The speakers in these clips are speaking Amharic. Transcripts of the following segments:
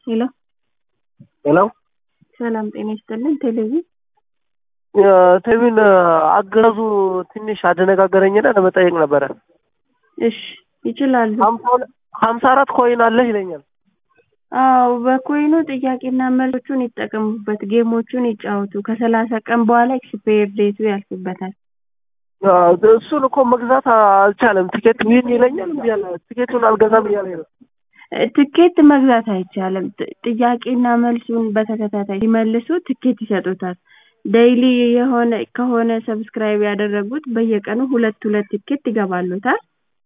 ሄሎ ሄሎ ሰላም ጤና ይስጥልን። ቴሌቪዥን ቴቪን አገዛዙ ትንሽ አደነጋገረኝና ለመጠየቅ ነበረ። እሺ ይችላሉ። ሀምሳ አራት ኮይን አለህ ይለኛል። አዎ በኮይኑ ጥያቄና መልሶቹን ይጠቀሙበት፣ ጌሞቹን ይጫወቱ። ከሰላሳ ቀን በኋላ ኤክስፓየር ዴቱ ያልፍበታል። እሱን እኮ መግዛት አልቻለም። ቲኬት ዊን ይለኛል። እምቢ አለ። ቲኬቱን አልገዛም እያለ ነው። ትኬት መግዛት አይቻልም። ጥ- ጥያቄና መልሱን በተከታታይ ሲመልሱ ትኬት ይሰጡታል። ዴይሊ የሆነ ከሆነ ሰብስክራይብ ያደረጉት በየቀኑ ሁለት ሁለት ትኬት ይገባሉታል።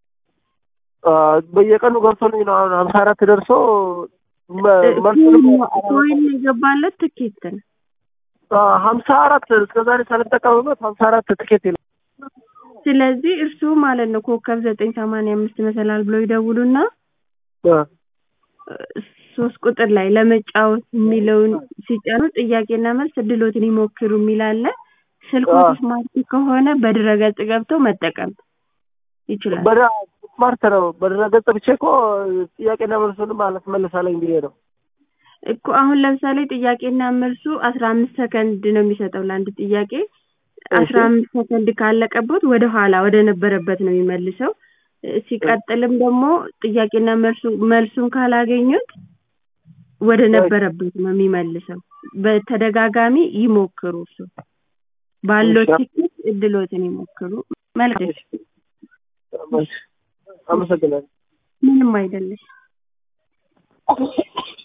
በየቀኑ ገብቶልኝ ነው አሁን ሀምሳ አራት ደርሶ መ- መልሱንም ኮይን የገባለት ትኬት ነው። ሀምሳ አራት እስከዛሬ ሳልጠቀምበት ሀምሳ አራት ቲኬት ይላል። ስለዚህ እርሱ ማለት ነው ኮከብ ዘጠኝ ሰማንያ አምስት መሰላል ብሎ ይደውሉና ሶስት ቁጥር ላይ ለመጫወት የሚለውን ሲጫኑ ጥያቄና መልስ እድሎትን ይሞክሩ የሚል አለ። ስልክዎት ስማርት ከሆነ በድረገጽ ገብተው መጠቀም ይችላል። በዳ ስማርት ነው። በድረገጽ ብቻ እኮ ጥያቄና መልሱንም አላስመልሳለኝ ብዬ ነው። እኮ አሁን ለምሳሌ ጥያቄና መልሱ አስራ አምስት ሰከንድ ነው የሚሰጠው ለአንድ ጥያቄ። አስራ አምስት ሰከንድ ካለቀበት ወደ ኋላ ወደ ነበረበት ነው የሚመልሰው። እ፣ ሲቀጥልም ደግሞ ጥያቄና መልሱ መልሱን ካላገኙት ወደ ነበረበት ነው የሚመልሰው። በተደጋጋሚ ይሞክሩ። እሱ ባለው እሺ። ትኬት እድሎትን ይሞክሩ። መልካም። አመሰግናለሁ። ምንም አይደለሽ።